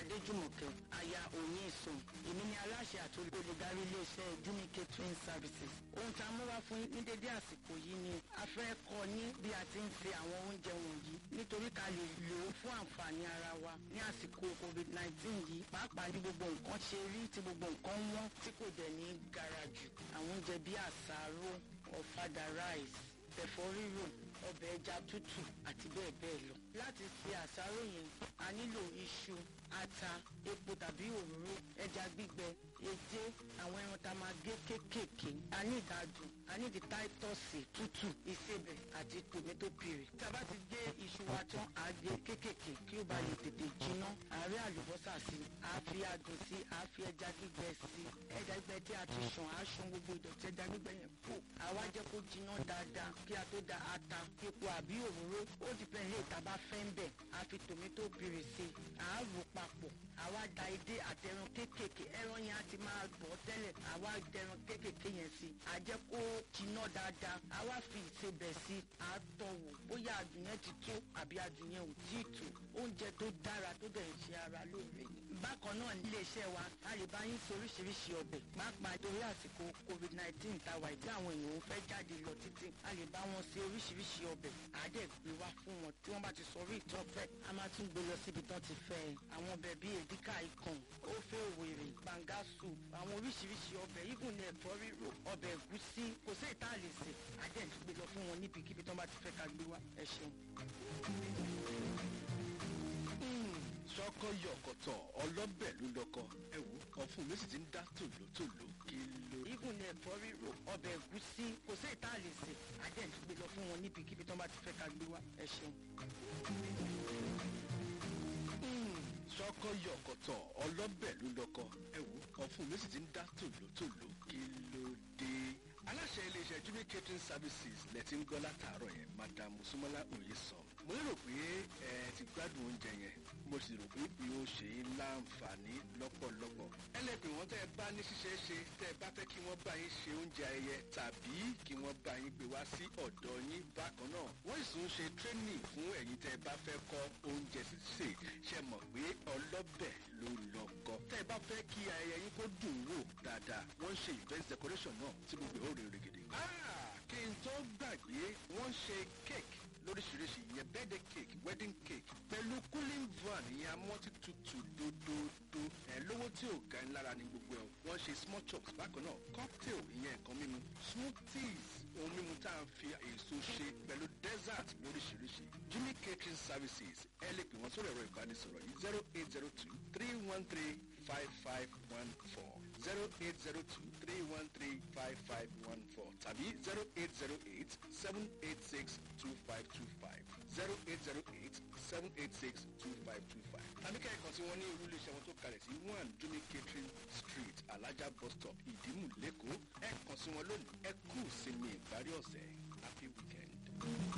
adéjùmọ̀kẹ́ aya òyìn ìsùn èmi ni aláṣẹ àti olùdarí iléeṣẹ́ jumi catering services ohun tá a mú wá fún ní dédé àsìkò yìí ni a fẹ́ kọ́ yín bí a ti ń ṣe àwọn oúnjẹ wọ̀nyí nítorí ká lè lò ó fún àǹfààní ara wa ní àsìkò covid nineteen yìí pàápàá ní gbogbo nǹkan ṣe rí tí gbogbo nǹkan wọ́n tí kò dẹ̀ ní gara jù àwọn oúnjẹ bíi àsáró ọ̀fadà rice ẹ̀fọ́ rírò ọbẹ̀ ẹja tútù àti bẹ́ẹ̀ bẹ́ẹ̀ lọ. láti ṣe àsáró yẹn a nílò iṣu ata epo tàbí òróró ẹja gbígbẹ edé àwọn ẹran tá a máa gé kéékèèké a ní ìdádùn a ní ìdí táítọ́ọ̀sì tútù ìsebẹ̀ àti tòmẹ́tò pìrì. tá a bá ti gé iṣu wa tán a gé kéékèèké kí ó bá lè tètè jiná àárẹ̀ àlùbọ́sà sí a fi adùn sí a fi ẹja gbígbẹ sí ẹja gbígbẹ tí a ti ṣàn á ṣan gbogbo ìdọ̀tí ẹja gbígbẹ yẹn kó àwa jẹ́ kó jiná dáadáa kí a tó da ata epo àbí òróró ó dìpẹ́ ilé ìta bá fẹ́ ń bẹ̀ a fi tòmẹ́tò pìrì sí a rò papọ̀ àwa da edé àtẹran kéékèèké ẹran yẹn á ti máa bọ̀ tẹ́lẹ̀ àwa dẹran kéékèèké yẹn sí a jẹ́ kó jiná dáadáa àwa fi ìsebẹ̀ sí a tọ̀ wò bóyá adùn yẹn ti tó àbí adùn yẹn ò tí ì tó oúnjẹ tó dára tó dẹ̀ ń ṣe ara lóore ni. bákan náà nílé iṣẹ́ wa a lè bá yín ṣe oríṣiríṣi ọbẹ̀ pàápàá torí àsìkò covid nineteen ta wà ìdí àwọn èèyàn ò fẹ́ jáde lọ títí a lè bá wọn ṣe oríṣiríṣi ọbẹ̀ àádẹ́ gbé wá fún wọn tí wọ́n bá ti sọ orí ìtọ́ fẹ́ a máa tún gbé lọ síbi tán ti fẹ́ ẹ àwọn ọbẹ̀ bíi èdíkà ikàn ófé òwèrè gbàngá soup àwọn oríṣiríṣi ọbẹ̀ igun ní ẹ̀fọ́ rírò ọbẹ̀ ẹ̀gúsí kò sí ìta lè sè àádẹ́ gbé lọ fún wọn níbikíbi tán bá ti fẹ́ ká gbé wá ẹ ṣeun. sọkọ yọkọtọ ọlọbẹ ló lọkọ ẹ wò ọfun mi sì ti ń dá tòlótòló kí ló. igun ní ẹ̀fọ́ rírò ọbẹ̀ ẹ̀gúsí kò sí ìta lè sè àádẹ́ gbé lọ fún wọn níbikíbi tán bá ti fẹ́ ká gbé wá ẹ ṣeun. sọkọ yọkọtọ ọlọbẹ ló lọkọ ẹ wò ọfun mi sì ti ń dá tòlótòló kí ló dé. aláṣẹ iléeṣẹ́ jimmy catering services lẹ ti ń gbọ́ látàárọ̀ yẹn madam musumola oyesan mo lérò pé ẹ ti gbádùn oúnjẹ yẹn mo sì rò pé bí ó ṣe é láǹfààní lọ́pọ̀lọpọ̀ ẹlẹ́pìn wọn tẹ́ ẹ bá ní ṣíṣe é ṣe tẹ́ ẹ bá fẹ́ kí wọ́n bá yín ṣe oúnjẹ ayẹyẹ tàbí kí wọ́n bá yín gbé wá sí ọ̀dọ̀ yín bákan náà wọ́n sì ń ṣe training fún ẹ̀yin tẹ́ ẹ bá fẹ́ kọ́ oúnjẹ sísè ṣe mọ̀ pé ọlọ́bẹ̀ ló lọ́kọ tẹ́ ẹ bá fẹ́ kí ayẹyẹ yín kó dùn wò dáadáa wọ́n ń ṣe event decoration náà tí gbogbo ẹ̀ ó rè règèdè. kí n tó gbàgbé wọ́n ń ṣe cake lóríṣiríṣi ìyẹn birthday cake wedding cake pẹ̀lú cooling van ìyẹn amọ́tí tutù dódódó ẹ̀ lówó tí ò ga ńlára ní gbogbo ẹ̀ wọ́n ṣe small chops bákan náà cocktail ìyẹn nǹkan mímu smoothies ohun mímu tá à ń fi èso ṣe pẹ̀lú dessert lóríṣiríṣi jimmy catering services ẹ lè pè wọ́n sórí ẹ̀rọ ìbánisọ̀rọ̀ yìí zero eight zero two three one three five five one four zero eight zero two three one three five five one four tàbí zero eight zero eight seven eight six two five two five zero eight zero eight seven eight six two five two five. tàbí kẹ́kọ̀ọ́ tí wọ́n ní irú iléeṣẹ́ wọn tó kalẹ̀ sí one jimmy catering street alájà bus stop ìdímù lẹ́kọ̀ọ́ ẹ kàn sí wọn lónìí ẹ kú sinmi ìparí ọ̀sẹ̀ happy weekend.